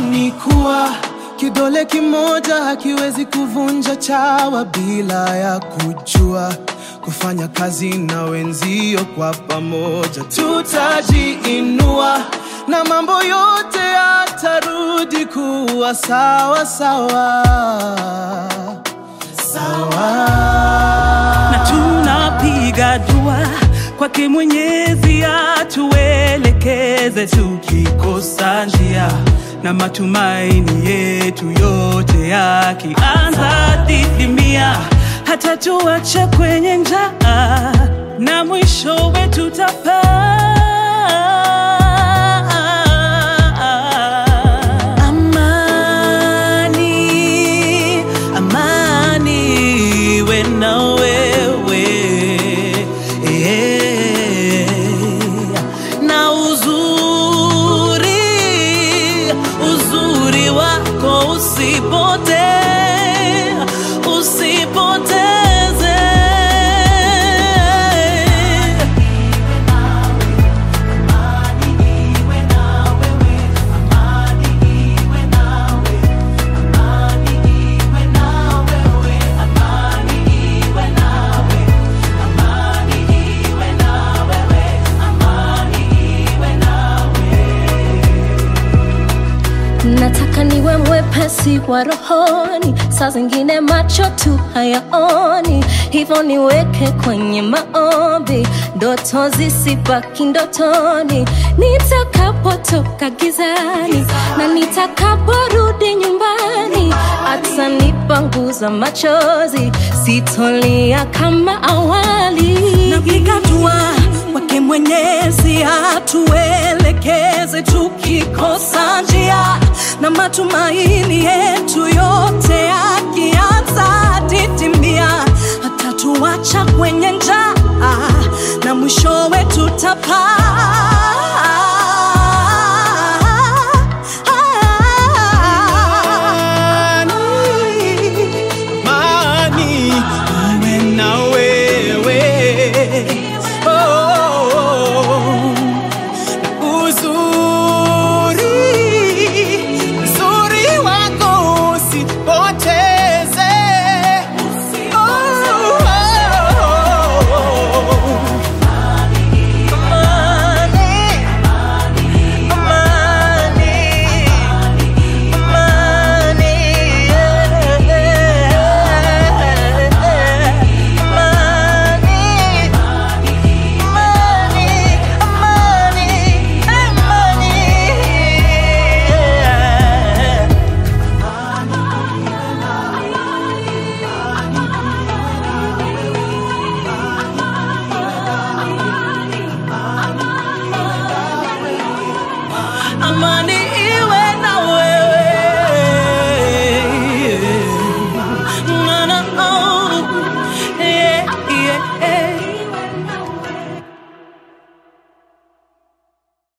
ni kuwa kidole kimoja hakiwezi kuvunja chawa bila ya kujua kufanya kazi na wenzio kwa pamoja, tutajiinua na mambo yote yatarudi kuwa sawa sawa sawa. na tunapiga dua kwake Mwenyezi atuelekeze tukikosa njia, na matumaini yetu yote yakianza didimia, hata tuacha kwenye njaa na mwisho wetu tapaa. Amani, amani iwe na wewe Eh, na uzuri, uzuri wako usipote, usipoteze. nataka niwe mwepesi wa rohoni, saa zingine macho tu hayaoni, hivyo niweke kwenye maombi, ndoto zisibaki ndotoni, nitakapotoka gizani na nitakaporudi nyumbani, atanipanguza machozi, sitolia kama awali. napiga dua kwake Mwenyezi atuelekeze tukikosa njia, na matumaini yetu yote yakianza didimia, hatatuacha kwenye njaa na mwishowe tutapaa.